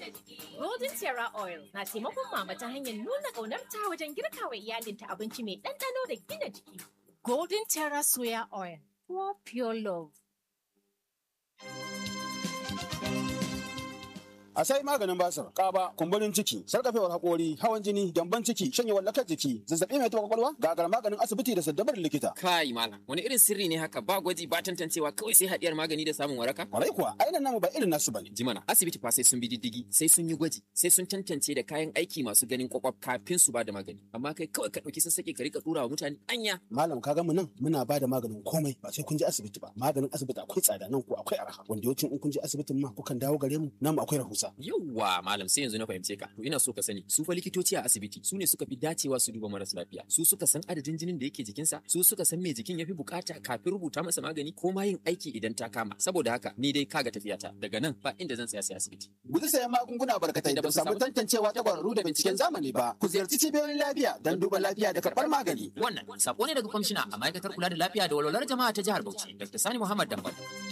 Golden Terra Oil na taimakon mama ta hanyar nuna ƙaunarta wajen girka wa iyalinta abinci mai ɗanɗano da gina jiki. Golden Terra Soya Oil, for pure love. a sai maganin basir kaba kumburin ciki sarkafewar hakori hawan jini gyamban ciki shanyewar lakar jiki zazzabi mai taɓa kwakwalwa gagar maganin asibiti da saddabar likita Kai malam, wani irin sirri ne haka ba gwaji ba tantancewa kawai sai haɗiyar magani da samun waraka? kwarai kuwa ainihin namu ba irin nasu bane Jimana, asibiti fa sai sun bi diddigi, sai sun yi gwaji, sai sun tantance da kayan aiki masu ganin kwakwaf kafin su ba da magani. Amma kai kawai ka ɗauki sassaƙe ka rika ɗura wa mutane anya. malam ka mu nan muna ba da maganin komai ba sai kun je asibiti ba maganin asibiti akwai tsada nan ko akwai arha wanda yawancin in kun je asibitin ma kukan dawo gare mu namu akwai rahusa Yawwa malam sai yanzu na fahimce ka. To ina so ka sani, su fa likitoci a asibiti su ne suka fi dacewa su duba maras lafiya. Su suka san adadin jinin da yake jikinsa, su suka san me jikin ya fi bukata kafin rubuta masa magani ko ma yin aiki idan ta kama. Saboda haka ni dai kaga tafiyata daga nan ba inda zan tsaya sai asibiti. guji sayan magunguna barkatai da ba su samu tantancewa ta kwararru da binciken zamani ba ku ziyarci cibiyoyin lafiya don duba lafiya da karɓar magani Wannan sako ne daga kwamishina a ma'aikatar kula da lafiya da walwalar jama'a ta jihar Bauchi, Dr. Sani Muhammad Dambal.